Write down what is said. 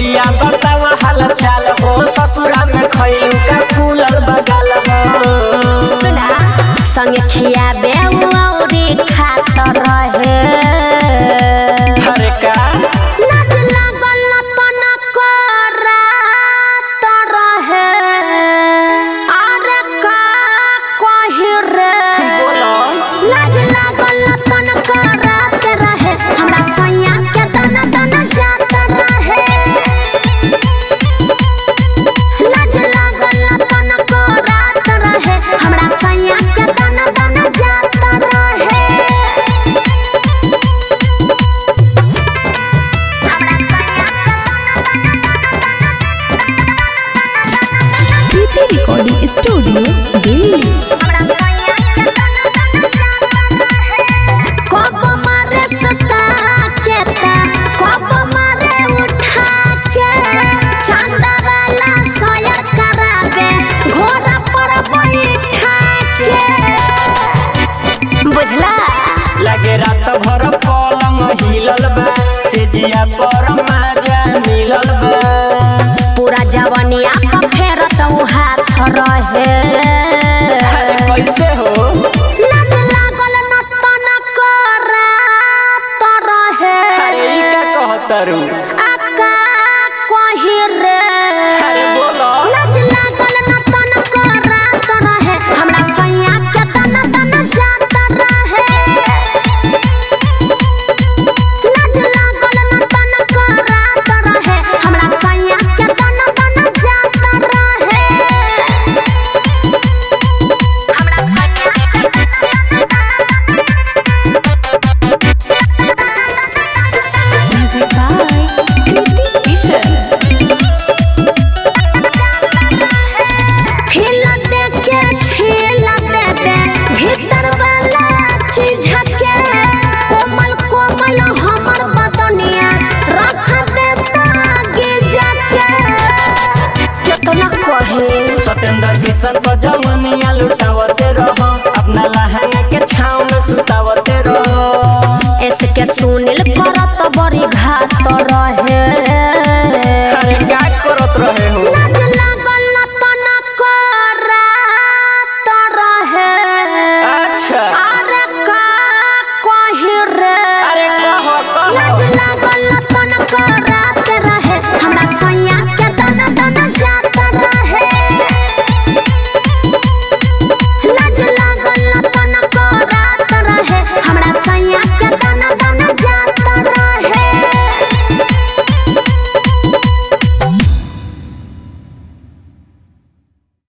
पिया बतावा हाल चाल हो ससुरा में खैलू का फूलल बगाल हो सुना संगे खियाबे औरी खात रहे अरे का लाज लागल तना करात रहे अरे का कहि रे बोलो लाज लागल तन करात रहे हमरा सैया के दना दना जात रहे लाज लागल तन करात रहे हमरा सैया के दना दना जात रहे प्रीति रिकॉर्डिंग स्टूडियो दिल्ली कब मारे सता के ता कब मारे उठा के चांदा वाला सोया कराबे घोड़ा पर बैठा के बुझला लगे रात भर पलंग हिलल बा से जिया पर माजा मिलल